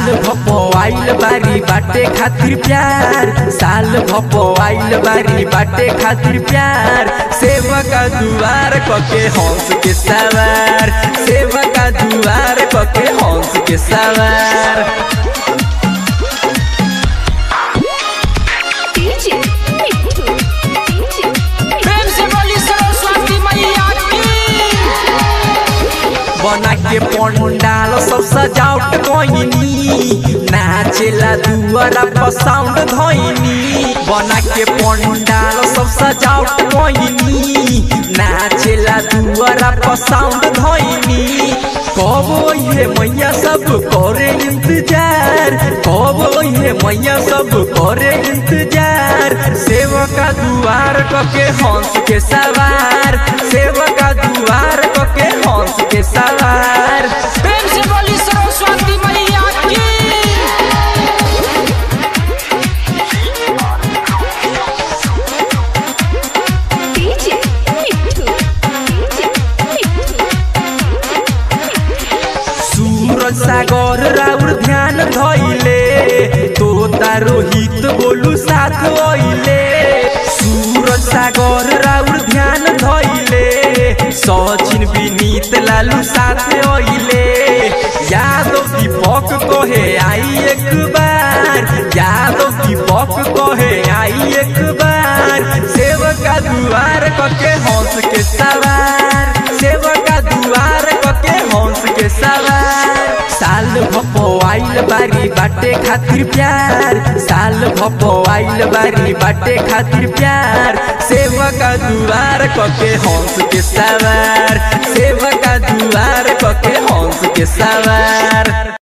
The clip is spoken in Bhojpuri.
भपो आइल बारी बाटे खातिर प्यार साल भपो आइल बारी बाटे खातिर प्यार सेवा का दुआर कके हंस के सवार सेवा का दुआर कके हंस के सवार DJ Mithu. DJ प्रेम से बोली सरस्वती मैया की बना के पंडाल सब सजावट कोइनी नाचेला दुआरा पर साउंड धोइनी बना के पंडाल सब सजावट कोइनी नाचेला दुआरा पर साउंड धोइनी कब ये मैया सब करे इंतजार कब ये मैया सब करे इंतजार सेवका दुआर कके हंस के सवार सेवका दुआर कके हंस के सवार प्रेम से बोली सरस्वती मैया की DJ Mithu. DJ Mithu. सूरज सागर राउर ध्यान धइले तोता रोहित बोलू साथ ओइले सूरज सागर राउर ध्यान धइले सचिन विनीत लालू साथ ओइले यादव दीपक कहे आई एक बार यादव दीपक कहे आई एक बार सेवका दुआर कके हंस के सवार सेवका दुआर कके हंस के सवार साल भपो आइल बारी बाटे खातिर प्यार साल भपो आइल बारी बाटे खातिर प्यार सेवका दुआर कके हंस के सवार सेवका दुआर कके हंस के सवार